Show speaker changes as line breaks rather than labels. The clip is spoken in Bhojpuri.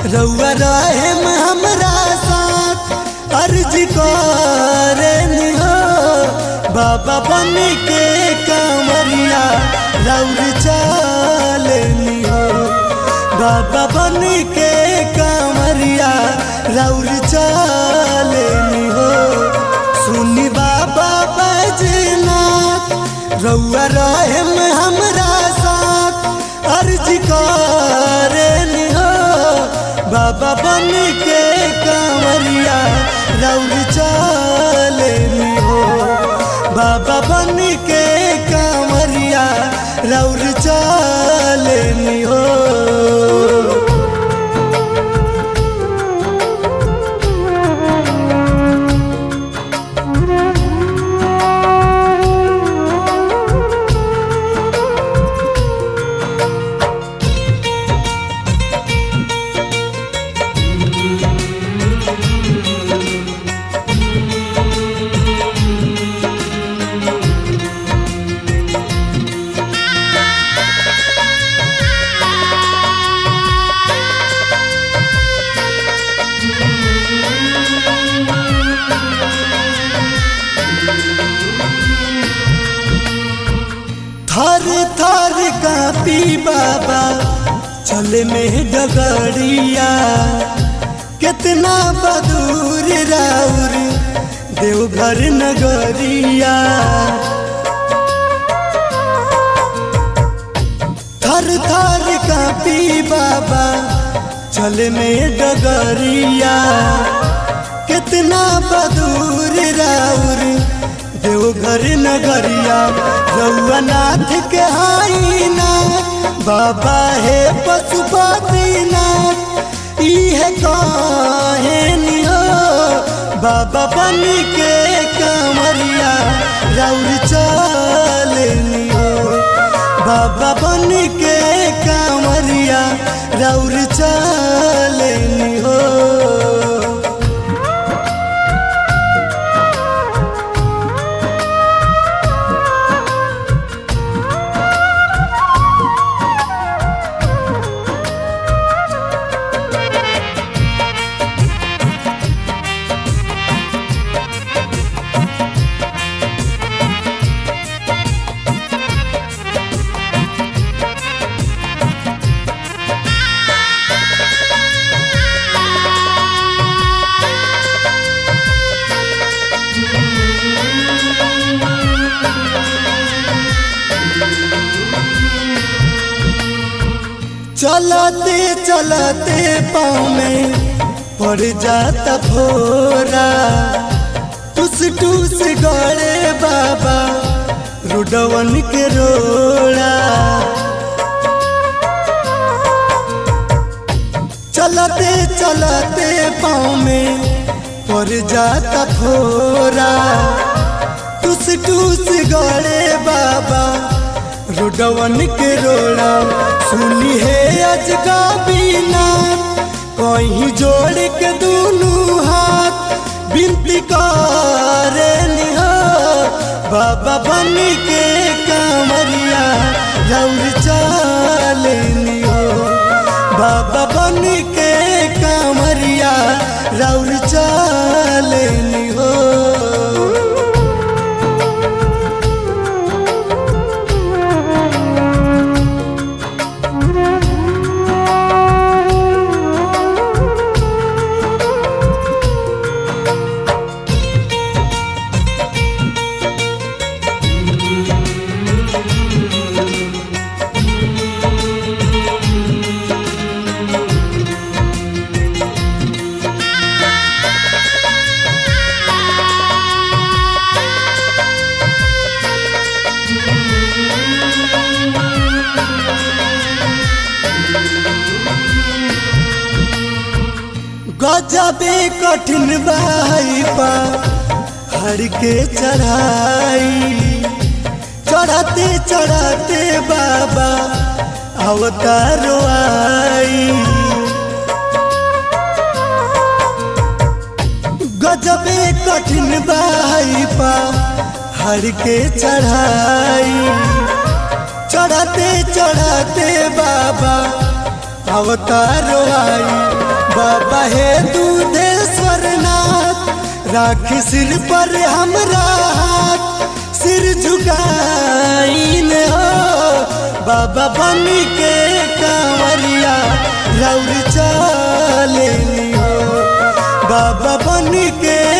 रउआ रहे हमरा साथ अर्ज करे हो बाबा बन के कांवरिया रउर चले हो बाबा बन के कांवरिया रउर चले हो सुनी बाबा बैजनाथ रउआ रहे हमरा साथ अर्ज करे हो बाबा बन के कांवरिया रउर चले हो बाबा बन के कांवरिया रउर चले हो थर थर कापी बाबा चले में डगड़िया कितना बदूर राउर देवघर नगरिया थर थर कापी बाबा चले में डगरिया कितना बदूर राउर देवघर नगरिया रउनाथ के हाईना बाबा हे पशुपतिनाथ इहे कहे नियो बाबा बन के कांवरिया रउर चले नियो बाबा बन के कांवरिया रउर चले नियो चलते चलते पाँव में पड़ जाता फोरा टूस टूस गड़े बाबा रुडवन के रोड़ा चलते चलते पाँव में पड़ जाता फोरा टूस टूस गड़े बाबा रुडवन के रोड़ा सुनी है अजगा बीना कहीं जोड़ के दोनों हाथ बिनती करे निहो बाबा बन के कांवरिया रउर चले निहो बाबा बन के कांवरिया रउर चले निहो गजबे कठिन बाई पा हर के चढ़ाई चढ़ाते चढ़ाते बाबा अवतारो आई गजबे कठिन बाई पा हर के चढ़ाई चढ़ाते चढ़ाते बाबा अवतारो आई बाबा हे दूधेश्वर नाथ राख सिर पर हमरा हाथ सिर झुकाइन हो बाबा बन के कांवरिया रौर चलेनी हो बाबा बन के